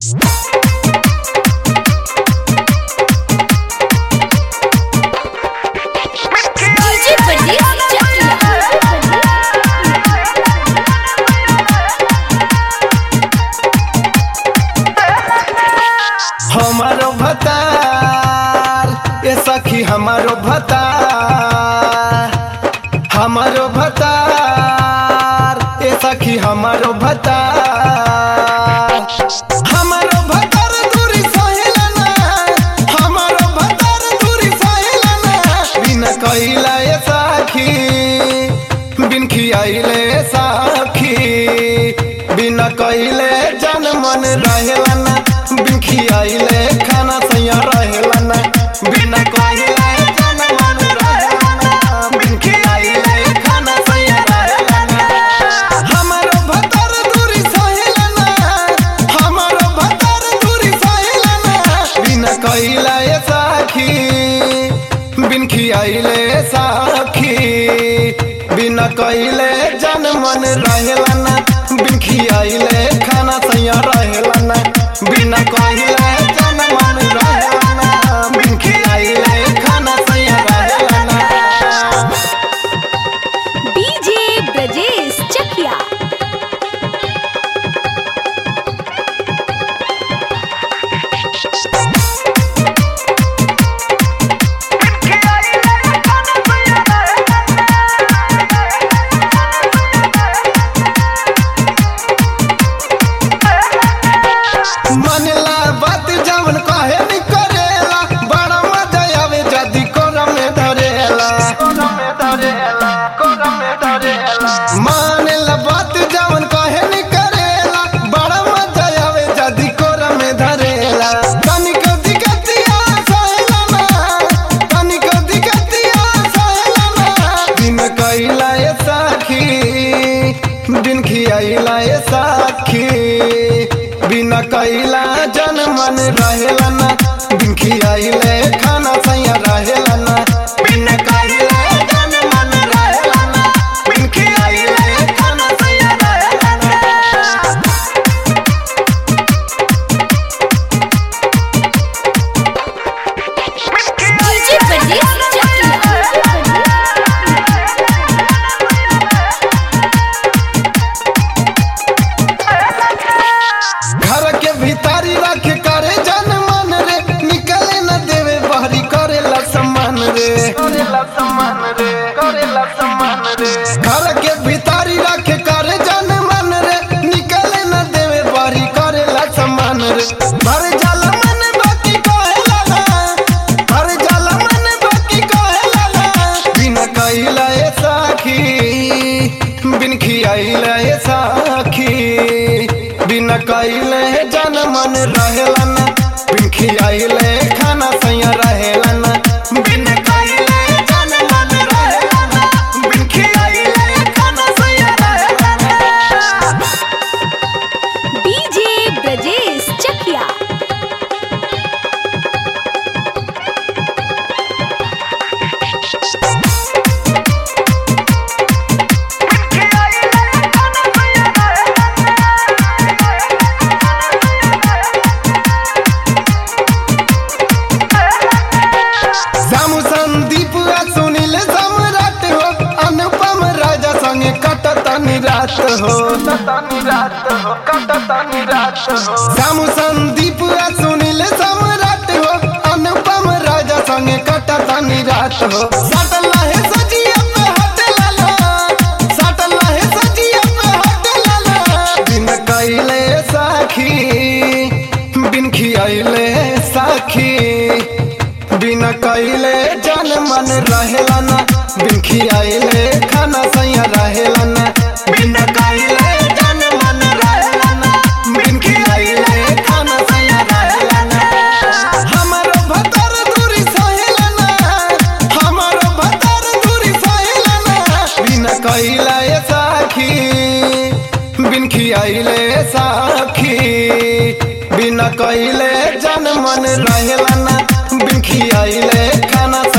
DJ Pradeep चकिया हमारो भतार ए सखी हमारो भतार हमारो भतार ए सखी हमारो भतार हमारो भतार दूरी सहेला ना हमारो भतार दूरी सहेला ना बिना कइला ए सखी बिन खियाइले सखी बिना कइले जन मन रहेला ना बिन खियाइले खाना सैया रहेला ना बिना कइले जन मन रहेला ना बिन खियाइले खाना सैया रहेला ना हमारो भतर दूरी सहेला ना हमारो भतर दूरी सहेला ना बिना कइला ए साखी बिन खियाइले साखी बिना कइले जन मन रहेला ना बिन खियाइले खाना सैया रहेला ना बिना कइले जन मन रहेला ना बिन खियाइले खाना सैया रहेला ना डीजे ब्रजेश चकिया मनला बात जवन कहे नि करेला बड़ा मजा आवे जदी कोरा में धरेला मानेला बात जवन कहे नि करेला बड़ा मजा आवे जदी कोरा में धरेला तनिक दिगतिया सहेला ना तनिक दिगतिया सहेला ना दिन कइला ए साखी दिन खियाइला ए साखी बिना कइला जन मन रहेला ना दिन खियाइले खाना सैया रहेला ना बिना कइला जन मन रहेला ना बिन खियाइले खाना सैया रहेला ना डीजे प्रदीप चकिया घर के भीतारी रख करे जन मन रे निकले न देवे बहरी करेला सम्मान रे करेला सम्मान रे करेला सम्मान रे घर के भीतारी रख करे जन मन रे निकले न देवे बहरी करेला सम्मान रे भर जल मन बाकी कहेला ना भर जल मन बाकी कहेला ना बिना कइला ए साखी बिन खियाइला ए साखी बिना कइले जन मन रहेला ना बिन खियाइले खाना सैया रहेला ना बिन कइले जन मन रहेला ना बिन खियाइले खाना सैया रहेला ना डीजे ब्रजेश चकिया जामु संदीप आ सुनील सम्राट हो अनुपम राजा संगे कटतनी रात हो जामु संदीप आ सुनील सम्राट हो अनुपम राजा संगे कटतनी रात हो सटला है सजिया पे हट लाला सटला है सजिया पे हट लाला बिन कइले साखी बिन खियाइले साखी बिना कइले जन मन रहेला ना बिन खियाइले खाना सैया रहेला ना बिना कइले जन मन रहेला ना बिन खियाइले खाना सैया रहेला ना हमारो भतर दूरी सहेला ना हमारो भतर दूरी सहेला ना बिना कइला ए साखी बिन खियाइले साखी बिना कइले जन मन रहेला ना बिन खियाइले खाना